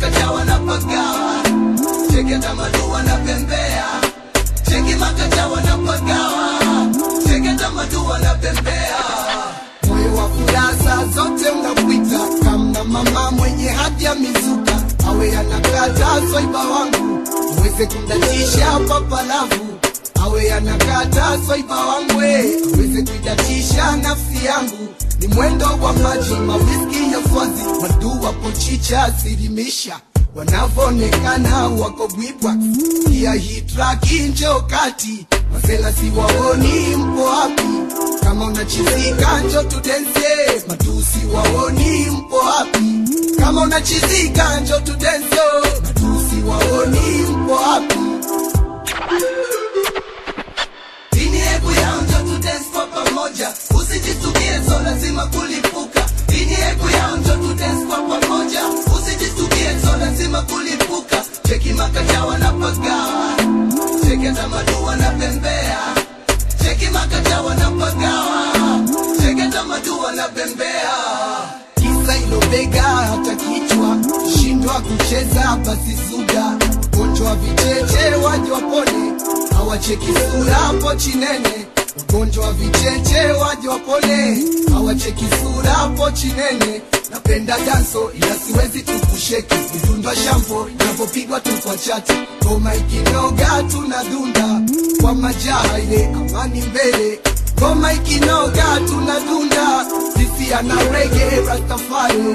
makacha wanapagawa cheki tamadu wanapembea cheki makacha wanapagawa cheki tamadu wanapembea moyo wa furaha zote unapita kama mama mwenye hadi ya mizuka awe anakata swaiba wangu uweze kumdatisha papalavu awe anakata swaiba wangu aweze kuidatisha nafsi yangu ni mwendo wa maji mawiski ya swazi madua pochicha sirimisha wanavyoonekana wako gwibwa pia hii traki njo kati masela siwaoni mpo wapi kama unachizika njo tudense matusi waoni mpo wapi kama unachizika njo tudense matusi waoni mpo wapi Dini hebu yao njo tudance kwa pamoja, usijistukie so lazima kulipuka. Dini hebu yao njo tudance kwa pamoja, usijistukie so lazima kulipuka. Cheki makacha wanapagawa, cheki hata madu wanapembea, cheki makacha wanapagawa, cheki hata madu wanapembea. Kisa ilo bega hata kichwa, shindwa kucheza basi zuga, ugonjwa vicheche waje wapone hawacheki sura hapo chinene ugonjwa wa vicheche waje wapone hawacheki sura hapo chinene napenda danso ila siwezi tukusheki vitundwa shampo inavyopigwa tu kwa chati ngoma ikinoga tunadunda kwa majaha ile amani mbele ngoma ikinoga tunadunda sisi ana rege rastafari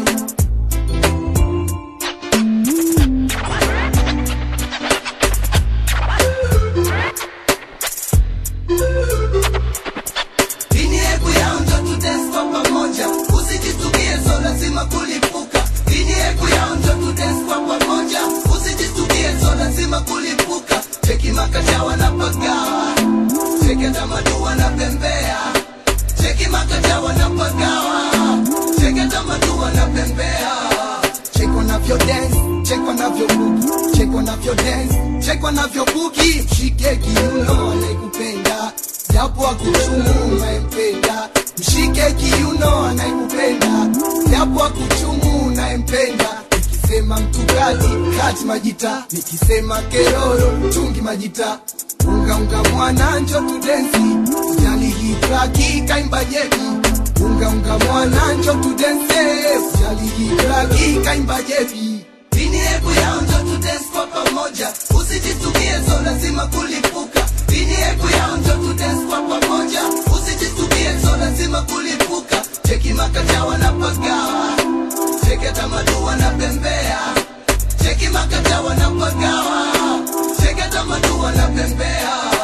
Dini hebu yao njo tudance kwa pamoja, usijistukie so lazima kulipuka. Dini hebu yao njo tudance kwa pamoja, usijistukie so lazima kulipuka. Cheki makacha wanapagawa, cheki hata madu wanapembea, cheki makacha wanapagawa, cheki hata madu wanapembea. Check wanavyo dance, check wanavyo buki, check wanavyo dance, check wanavyo buki. Mshike kiuno anayekupenda, japo akuchumu unayempenda. Mshike kiuno anayekupenda, japo akuchumu unayempenda. Nikisema mtukati kati majita, nikisema keroro tungi majita. Unga unga mwana njo tudensi, jali hii traki kaimba jebi unga unga mwana njo tudense jali hii traki kaimba jebi dini hebu yao njo tudance kwa pamoja usijistukie so lazima kulipuka dini hebu yao njo tudance kwa pamoja usijistukie so lazima kulipuka cheki makacha wanapagawa cheki hata madu wanapembea cheki makacha wanapagawa cheki hata madu wanapembea